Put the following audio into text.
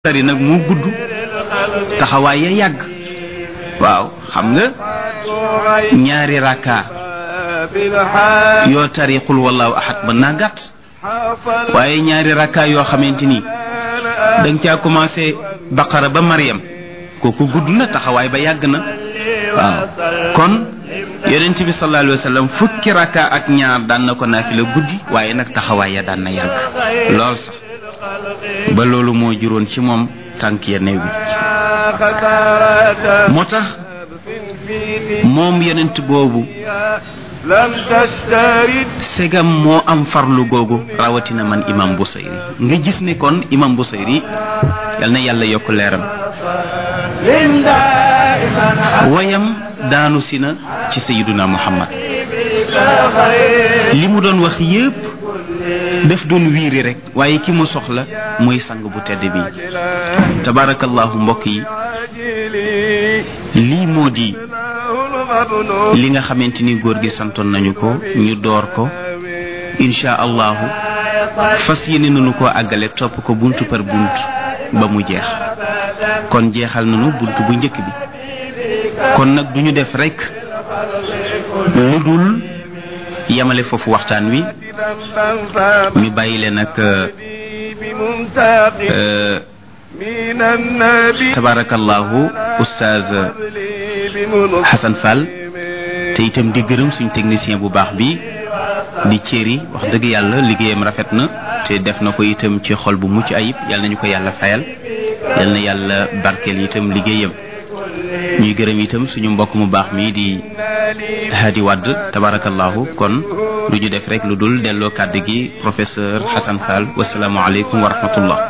tari nag moo gudd taxawaay ya yàgg waaw xam nga ñaari rakka yoo tari xul wallaahu ahad mën naa gàtt waaye ñaari rakka yoo xamante ni danga caa commencé baqara ba Mariam kooku gudd na taxawaay ba yàgg na waaw kon yonent bi sallallahu alayhi wa sallam fukki rakka ak ñaar daan na ko naafila guddi waaye nag taxawaay ya daan na yàgg lool sax ba loolu moo juróon ci moom tànk ya néew bi moo tax moom yonent boobu segam moo am farlu googu rawatina man imam Busayri nga gis ne kon imam Busayri yal na yàlla yokk leeram wayam daanu si na ci sayiduna muhammad li mu doon wax yépp daf doon wiiri rek waaye ki mu soxla mooy sang bu tedd bi tabarakallahu mbokk yi lii moo di li nga xamante ni góor gi santoon nañu ko ñu door ko insha allahu fas yéene nañu ko àggale topp ko bunt par bunt ba mu jeex kon jeexal nañu bunt bu njëkk bi kon nag duñu def rek lu dul yamale foofu waxtaan wi ñu bàyyi leen ak tabarakallahu oustaz Hassan Fall te itam di gërëm suñ technicien bu baax bi di céri wax dëgg yàlla liggéeyam rafet na te def na ko itam ci xol bu mucc ayib yal nañu ko yàlla fayal yal na yàlla barkeel itam liggéeyam ñuy gërëm itam suñu mbokk mu baax mi di Hadi Wadd tabarakallahu kon lu ñu def rek lu dul delloo kàddu gi professeur Hassan Fall wasalaamualeykum wa rahmatullah